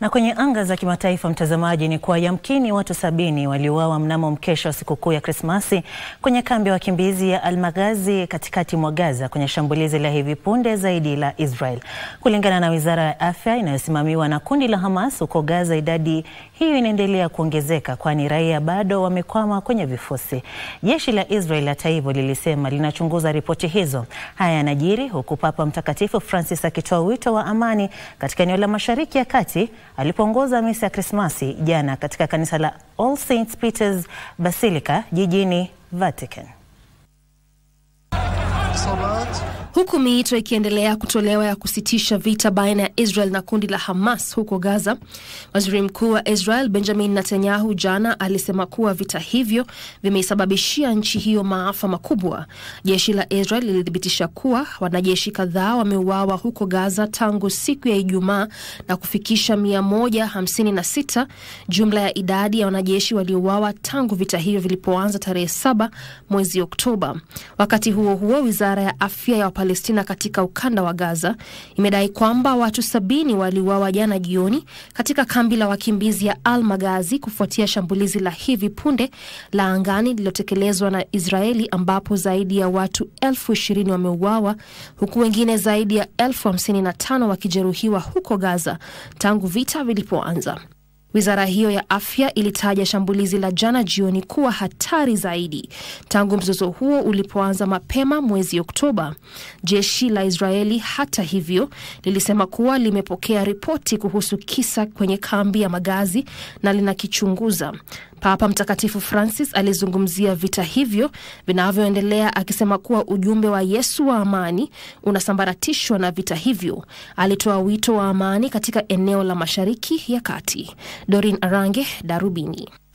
Na kwenye anga za kimataifa, mtazamaji, ni kuwa yamkini watu sabini waliuawa mnamo mkesha wa sikukuu ya Krismasi kwenye kambi ya wakimbizi ya Al-Maghazi katikati mwa Gaza kwenye shambulizi la hivi punde zaidi la Israel. Kulingana na Wizara ya Afya inayosimamiwa na kundi la Hamas huko Gaza, idadi hiyo inaendelea kuongezeka kwani raia bado wamekwama kwenye vifusi. Jeshi la Israel hata hivyo lilisema linachunguza ripoti hizo. Haya yanajiri huku Papa Mtakatifu Francis akitoa wito wa amani katika eneo la Mashariki ya Kati alipoongoza misa ya Krismasi jana katika kanisa la All Saints Peter's Basilica jijini Vatican. Huku miito ikiendelea kutolewa ya kusitisha vita baina ya Israel na kundi la Hamas huko Gaza, waziri mkuu wa Israel Benjamin Netanyahu jana alisema kuwa vita hivyo vimeisababishia nchi hiyo maafa makubwa. Jeshi la Israel lilithibitisha kuwa wanajeshi kadhaa wameuawa huko Gaza tangu siku ya Ijumaa na kufikisha 156 jumla ya idadi ya wanajeshi waliouawa tangu vita hivyo vilipoanza tarehe 7 mwezi Oktoba. Wakati huo huo, wizara ya afya ya Palestina katika ukanda wa Gaza imedai kwamba watu sabini waliuawa jana jioni katika kambi la wakimbizi ya Al Maghazi kufuatia shambulizi la hivi punde la angani lililotekelezwa na Israeli ambapo zaidi ya watu elfu ishirini wameuawa huku wengine zaidi ya elfu hamsini na tano wakijeruhiwa huko Gaza tangu vita vilipoanza. Wizara hiyo ya afya ilitaja shambulizi la jana jioni kuwa hatari zaidi tangu mzozo huo ulipoanza mapema mwezi Oktoba. Jeshi la Israeli hata hivyo lilisema kuwa limepokea ripoti kuhusu kisa kwenye kambi ya Magazi na linakichunguza. Papa Mtakatifu Francis alizungumzia vita hivyo vinavyoendelea akisema kuwa ujumbe wa Yesu wa amani unasambaratishwa na vita hivyo. Alitoa wito wa amani katika eneo la Mashariki ya Kati. Dorin Arange, Darubini.